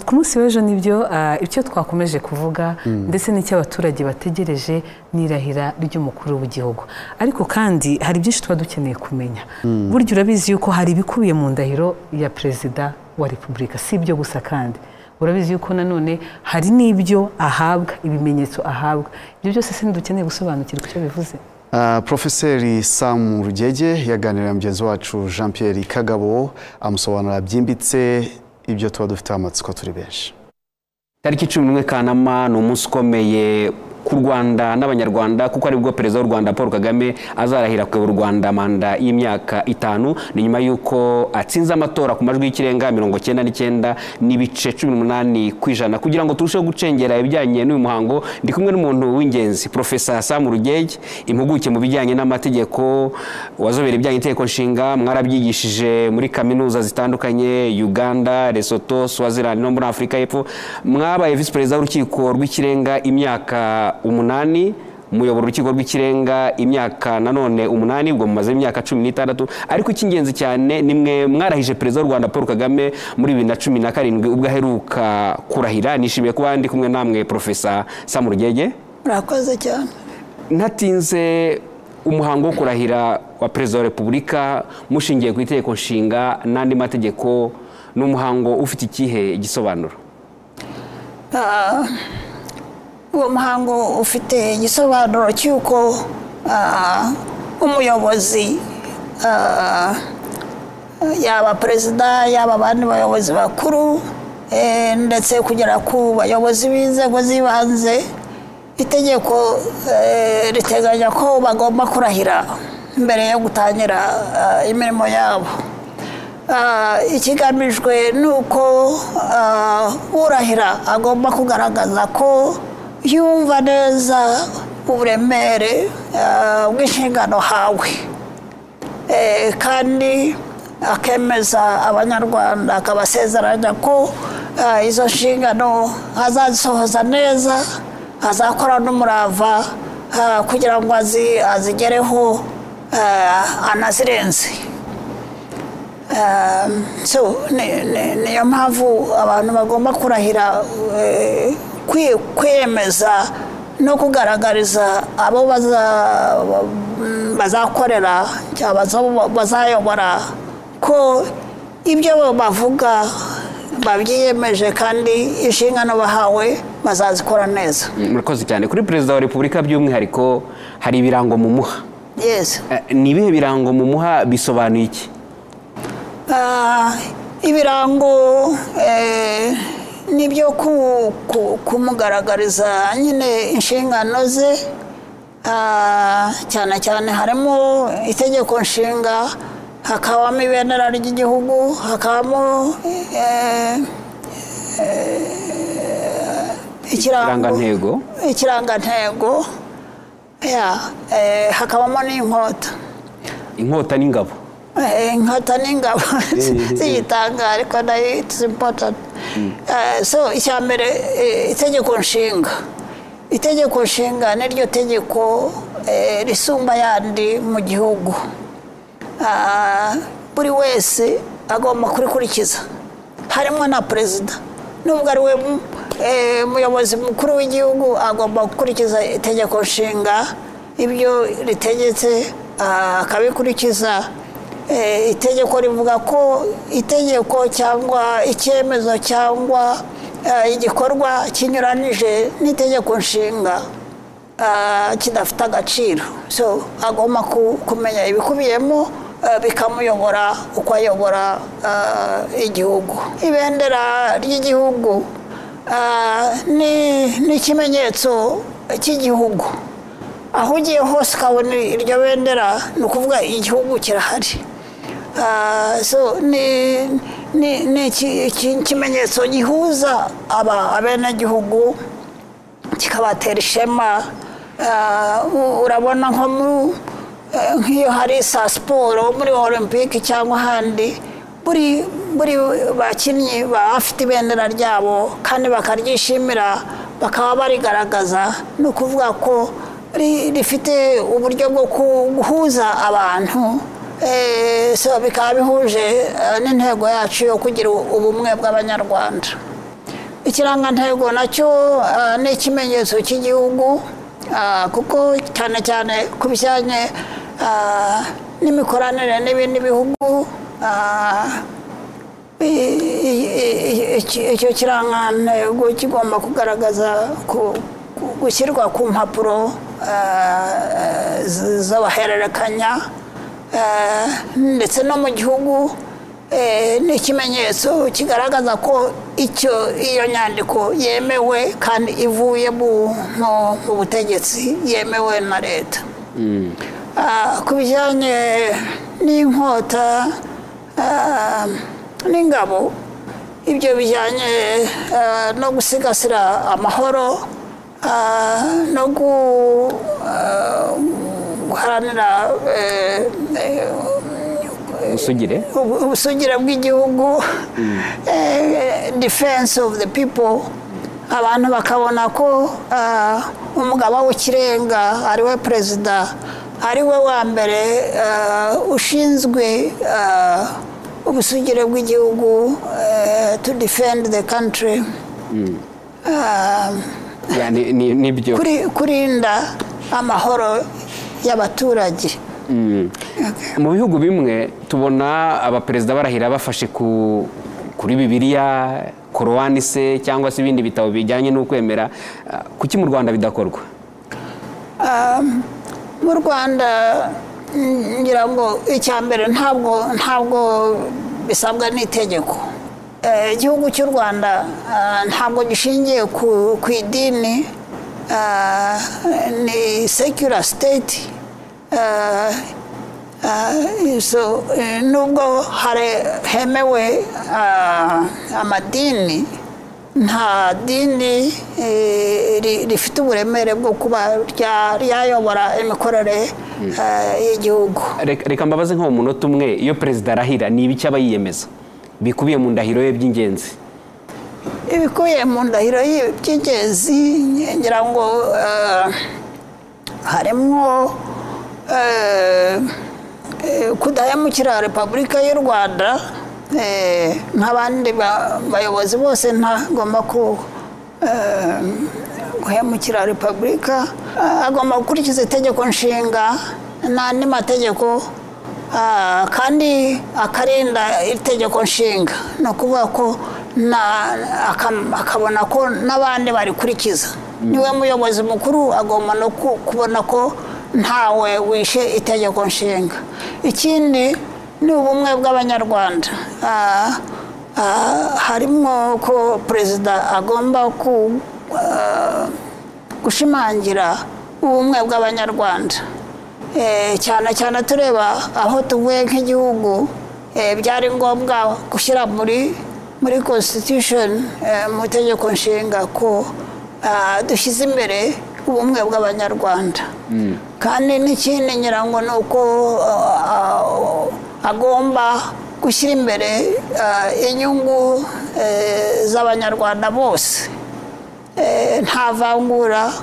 ku munsi w'ejo nibyo ibyo twakomeje kuvuga ndetse n'icyo abaturage bategereje n'irahira ry'umukuru w'igihugu ariko kandi hari byinshi tuba dukeneye kumenya burya urabizi yuko hari ibikubiye mu ndahiro ya perezida wa repubulika si ibyo gusa kandi urabizi yuko nanone hari n'ibyo ahabwa ibimenyetso ahabwa ibyo byose se ntidukeneye gusobanukirwa icyo bivuze Profeseri Sam Rugege yaganiriye na mugenzi wacu Jean Pierre Kagabo amusobanura byimbitse ibyo tuba dufiteho amatsiko turi benshi tariki cumi n'imwe kanama ni umunsi ukomeye ku Rwanda n'Abanyarwanda kuko aribwo perezida w'u Rwanda Paul Kagame azarahira kuyobora u Rwanda manda y'imyaka itanu ni nyuma y'uko atsinze amatora ku majwi y'ikirenga mirongo cyenda n'icyenda n'ibice cumi n'umunani ku ijana kugira ngo turusheho gucengera ibijyanye n'uyu muhango ndi kumwe n'umuntu w'ingenzi Profesa Sam Rugege impuguke mu bijyanye n'amategeko wazobera ibijyanye n'itegeko nshinga mwarabyigishije muri kaminuza zitandukanye Uganda Lesotho Swaziland no muri Afurika y'Epfo mwabaye visi perezida w'urukiko rw'ikirenga imyaka umunani muyobora urukiko rw'ikirenga imyaka nanone umunani ubwo mumaze imyaka cumi n'itandatu ariko icy'ingenzi cyane ni mwe mwarahije perezida w'u rwanda paul kagame muri bibiri na cumi na karindwi ubwo aheruka kurahira nishimiye kuba ndi kumwe namwe profesa samu rugege murakoze cyane ntatinze umuhango wo kurahira wa perezida wa repubulika mushingiye ku itegeko nshinga n'andi mategeko ni umuhango ufite ikihe gisobanuro uwo muhango ufite igisobanuro cy'uko umuyobozi yaba perezida yaba abandi bayobozi bakuru ndetse kugera ku bayobozi b'inzego z'ibanze itegeko riteganya ko bagomba kurahira mbere yo gutangira imirimo yabo ikigamijwe ni uko urahira agomba kugaragaza ko yumva neza uburemere bw'inshingano hawe kandi akemeza abanyarwanda akabasezeranya ko izo nshingano azazisohoza neza azakora n'umurava kugira ngo azigereho anazirenze niyo mpamvu abantu bagomba kurahira kwiyemeza no kugaragariza abo bazakorera cyangwa bazayobora ko ibyo bavuga babyiyemeje kandi inshingano bahawe bazazikora neza murakoze cyane kuri perezida wa repubulika by'umwihariko hari ibirango mumuha ni ibihe birango mumuha bisobanuye iki ibirango nibyo kumugaragariza nyine inshingano ze cyane cyane harimo itegeko nshinga hakabamo ibendera ry'igihugu hakabamo ikirangantego ikirangantego hakabamo n'inkota inkota n'ingabo inkota n'ingabo ziyitanga ariko nayo itizi impotanti so icya mbere itegeko nshinga itegeko nshinga niryo tegeko risumba ayandi mu gihugu buri wese agomba kurikurikiza harimo na perezida nubwo ari we muyobozi mukuru w'igihugu agomba gukurikiza itegeko nshinga ibyo ritegetse akabikurikiza itegeko rivuga ko itegeko cyangwa icyemezo cyangwa igikorwa kinyuranije n'itegeko nshinga kidafite agaciro so agomba kumenya ibikubiyemo bikamuyobora uko ayobora igihugu ibendera ry'igihugu ni ikimenyetso cy'igihugu aho ugiye hose ukabona iryo bendera ni ukuvuga igihugu kirahari ni ikimenyetso gihuza abenegihugu kikabatera ishema urabona nko nk'iyo hari saa siporo muri olympic cyangwa ahandi buri bakinnyi baba bafite ibendera ryabo kandi bakaryishimira bakaba barigaragaza ni ukuvuga ko rifite uburyo bwo guhuza abantu twese bikaba bihuje eh, n'intego yacu yo kugira ubumwe bw'abanyarwanda ikirangantego nacyo eh, ni ikimenyetso cy'igihugu ah, kuko cyane cyane ku bijyanye ah, n'imikoranire n'ibindi bihugu ah, i- i- i- iki- icyo kirangantego kigomba kugaragaza ku- ku- gushyirwa ku mpapuro eh, z- z'abahererekanya eh, ndetse no mu gihugu eh, ni ikimenyetso kigaragaza ko icyo iyo nyandiko yemewe kandi ivuye mu mu butegetsi yemewe na leta Ah, ku bijyanye n'inkota ah, n'ingabo ibyo bijyanye ah, no gusigasira amahoro ah, no gu ah, guharanira eh, eh, usugire ubu- ubusugire bw'igihugu eh, defense of the people abantu bakabona ko ah, umugaba w'ikirenga ariwe perezida ariwe wa mbere ah, ushinzwe ah, ubusugire bw'igihugu eh, to defend the country Ah, Ya, ni- ni- nibyo kuri- kurinda amahoro y'abaturage Mm. mu bihugu bimwe tubona abaperezida barahira bafashe ku kuri bibiliya korowani se cyangwa se ibindi bitabo bijyanye n'ukwemera Ah, kuki mu rwanda bidakorwa mu rwanda mm, ngira ngo icya mbere ntabwo ntabwo bisabwa n'itegeko Eh, igihugu cy'u rwanda ah, ntabwo gishingiye ku ku idini ah, ni secular state Ah, ah, so, eh, nubwo hare- hemewe ah, amadini nta dini eh, ri- rifite uburemere bwo kuba rya- ryayobora imikorere eh, y'igihugu reka reka mbabaze nko mu munota umwe iyo perezida arahira ni ibiki aba yiyemeza bikubiye mu ndahiro ye by'ingenzi ibikubiye mu ndahiro y'i- by'ingenzi ngira ngo eh, harimo eh, eh, kudahemukira repubulika y'u rwanda eh, nk'abandi ba- bayobozi bose ntagomba ku eh, guhemukira repubulika Eh, agomba gukurikiza itegeko nshinga n'andi mategeko Ah, kandi akarinda itegeko nshinga ni ukuvuga ko na- aka- akabona ko n'abandi barikurikiza niwe muyobozi mukuru agomba no ku- kubona ko ntawe wishe itegeko nshinga ikindi ni ubumwe bw'abanyarwanda Ah, ah, harimo ko perezida agomba ku ah, gushimangira ubumwe bw'abanyarwanda Eh, cyane cyane tureba aho tuvuye nk'igihugu eh, byari ngombwa gushyira muri muri constitution eh, mu itegeko nshinga ko ah, dushyize imbere ubumwe bw'abanyarwanda kandi n'ikindi nyirango ni uko ah, agomba gushyira imbere ah, inyungu eh, z'abanyarwanda bose eh, nta vangura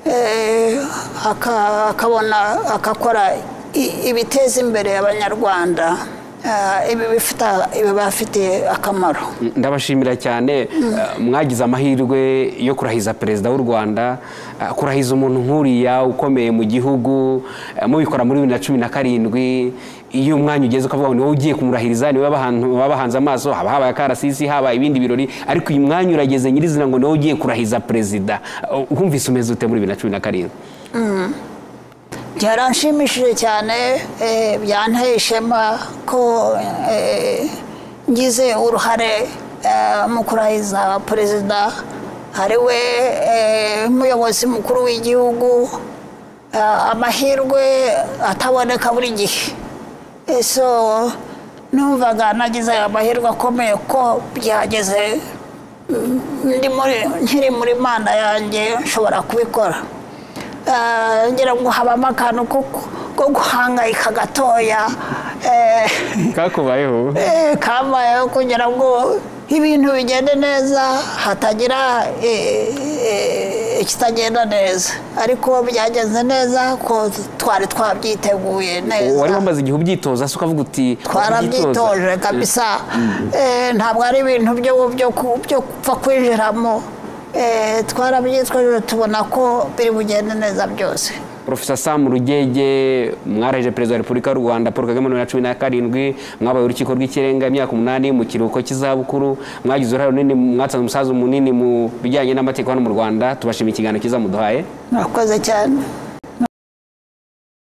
eh, aka- akabona agakora i- ibiteza imbere abanyarwanda eh, ibi bifita- ibibafitiye akamaro ndabashimira cyane eh, mwagize amahirwe yo kurahiza perezida w'u rwanda eh, kurahiza umuntu nk'uriya ukomeye mu gihugu eh, mubikora muri bibiri na cumi na karindwi iyo umwanya ugeze ukavuga ngo ni wowe ugiye kumurahiriza niwe babahan- babahanze amaso haba habaye akarasisi haba ibindi birori ariko uyu mwanya urageze nyirizina ngo ni wowe ugiye kurahiza perezida Eh, wumvise umeze ute muri bibiri na cumi na karindwi byaranshimishije cyane eh, byanteye ishema ko eh, ngize uruhare eh, mu kurahiza perezida ariwe eh, muyobozi mukuru w'igihugu eh, amahirwe ataboneka buri gihe Eh, so numvaga nagize amahirwe akomeye ko byageze mm, ndi muri- nkiri muri manda yanjye nshobora kubikora Eh, ngira ngo habamo akantu ko ko guhangayika gatoya eh, kakubayeho eh, kabayeho kugira ngo ibintu bigende neza hatagira eh, eh, ikitagenda neza ariko byagenze neza ko twari twabyiteguye neza wari wamaze igihe ubyitoza se ukavuga uti twarabyitoje kabisa Eh, ntabwo ari ibintu byo- byo ku- byo gupfa kwinjiramo Eh, twarabyitwaje tubona ko biri bugende neza byose profesa samu rugege mwarahije perezida wa repubulika y'u rwanda paul kagame na cumi na karindwi mwabaye urukiko rw'ikirenga imyaka umunani mu kiruhuko cy'izabukuru mwagize uruhare runini mwatanze umusaza munini mu bijyanye n'amategeko hano mu rwanda tubashimiye ikiganiro cyiza muduhaye murakoze cyane